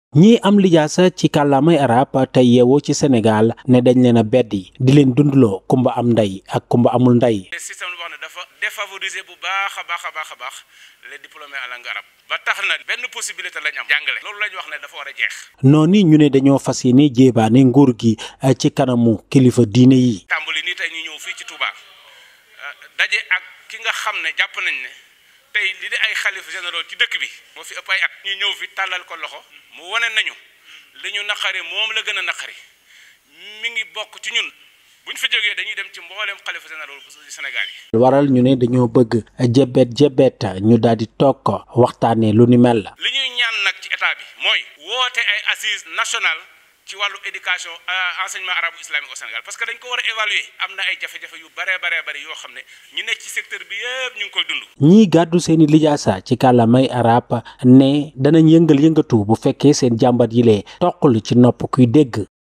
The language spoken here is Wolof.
ñii am lijaasa ci kàllaamay arab tey yeewoo ci Sénégal ne dañ leen a beddi di leen dundloo kumba am ndey ak kumba amul ndey. système boo xam ne dafa défavoriser bu baax a baax a baax a baax les diplômés en langue arabe ba tax na benn possibilité lañ am jàngale loolu lañ wax ne dafa war a jeex. noonu ñu ne dañoo fas yéene jéebaane nguur gi ci kanamu kilifa diine yi. tàmbali nii tey ñu ñëw fii ci Touba daje ak ki nga xam ne jàpp nañ ne tey li di ay xalifa généraux ci dëkk bi moo fi ëpp ay at ñu ñëw fi tàllal ko loxo mu wane nañu li ñu naqari moom la gën a naqari mi ngi bokk ci ñun bu ñu fa jógee dañuy dem ci mbooleem xalifa généraux bu Sénégal yi. waral ñu ne dañoo bëgg jebet jebet ñu daal di toog ko waxtaanee lu ni mel la. li ñuy ñaan nag ci état bi mooy woote ay assises nationales ci wàllu éducation enseignement arabe islamique au Sénégal parce que dañ ko war a évaluer am na ay jafe-jafe yu bare bare bari yoo xam ne ñu nekk ci secteur bi yëpp ñu ngi koy dund. ñii gàddu seeni lijaasa ci kàllaamay arab ne danañ yëngal yëngatu bu fekkee seen jàmbat yi lee toqul ci nopp kuy dégg.